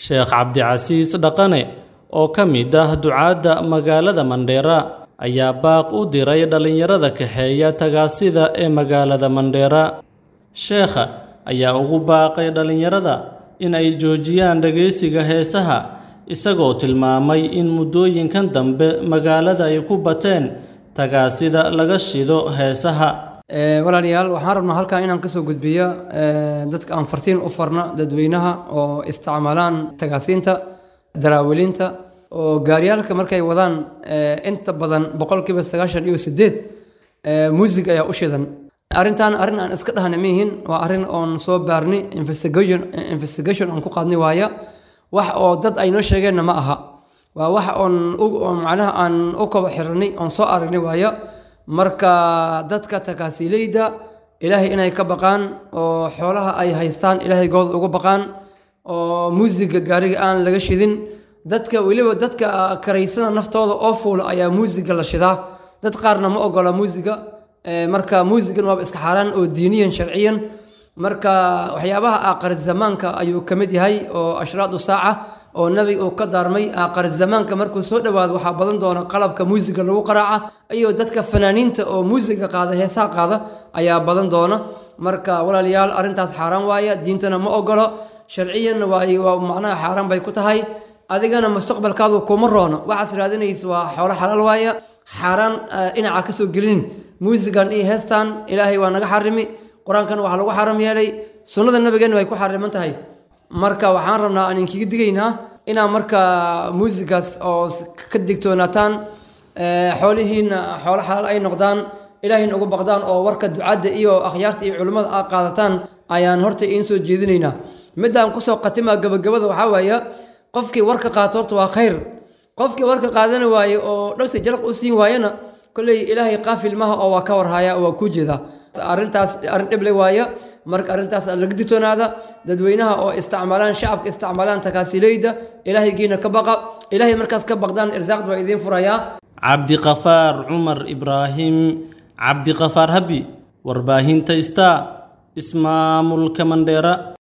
sheekh cabdicasiis dhaqane oo ka mid ah ducaadda magaalada mandheera ayaa baaq u diray dhallinyarada kaxeeya tagaasida ee magaalada mandheera sheekha ayaa ugu baaqay dhallinyarada in ay joojiyaan dhegaysiga heesaha isagoo tilmaamay in muddooyinkan dambe magaalada ay ku bateen tagaasida laga shido heesaha walaalayaal waxaan rabnaa halkan inaan kasoo gudbiyo dadka aan fartiin u farna dadweynaha oo isticmaalaan tagaasiinta daraawiliinta oo gaaryaalka markay wadaan inta badan boqolkiiba sagaashan iyo sideed muusig ayaa u shidan arrintan arrin aan iska dhahna mihin waa arrin oon soo baarni investigation investigation aan ku qaadni waaya wax oo dad ay noo sheegeenna ma aha waa wax oon macnaha aan u kaba xirnay oon soo aragni waaya marka dadka takaasiileyda ilaahay inay ka baqaan oo xoolaha ay haystaan ilaahay good ugu baqaan oo muusiga gaariga aan laga shidin dadka weliba dadka karaysana naftooda oo fuula ayaa muusiga la shidaa dad qaarna ma ogola muusiga marka muusigan waaba iska xaaraan oo diiniyan sharciyan marka waxyaabaha aaqar zamaanka ayuu ka mid yahay oo ashraadu saaca oo nabiga uu ka daarmay aaqar zamaanka markuu soo dhowaado waxaa badan doona qalabka muusiga lagu qaraaca iyo dadka fanaaniinta oo muusiga qaada heesaha qaada ayaa badan doona marka walaalayaal arrintaas xaaraan waaya diintana ma ogolo sharciyanna waa macnaha xaaraan bay ku tahay adigana mustaqbalkaadu kuma roono waxaas raadinaysa waa xoolo xalaal waaya xaaraan dhinaca ka soo gelinin muusigan iyo heestan ilaahay waa naga xarimi qur-aankan waxaa lagu xaram yeelay sunnada nabigeenna way ku xariman tahay marka waxaan rabnaa aan inkiga digaynaa inaa marka muusigaas oo ka digtoonaataan xoolihiina xoolo xalaal ay noqdaan ilaahayna uga baqdaan oo warka ducadda iyo akhyaarta iyo culimmada aad qaadataan ayaan horta iin soo jeedinaynaa midaan kusoo khatimaa gabagabada waxaa waaya qofkii warka qaato horta waa khayr qofkii warka qaadani waaye oo dhagta jalaq u siin waayana kolley ilaahay qaafil maha oo waa ka warhaya oo waa kuu jeedaa arrintaas arrin dhible waaya marka arrintaas laga digtoonaada dadweynaha oo isticmaalaan shacabka isticmaalaan takaasiileyda ilaahaygiina ka baqa ilaahay markaas ka baqdaan irsaaqda waa idiin furayaa cabdiqafaar cumar ibraahim cabdiqafaar habi warbaahinta star ismaamulka mandheera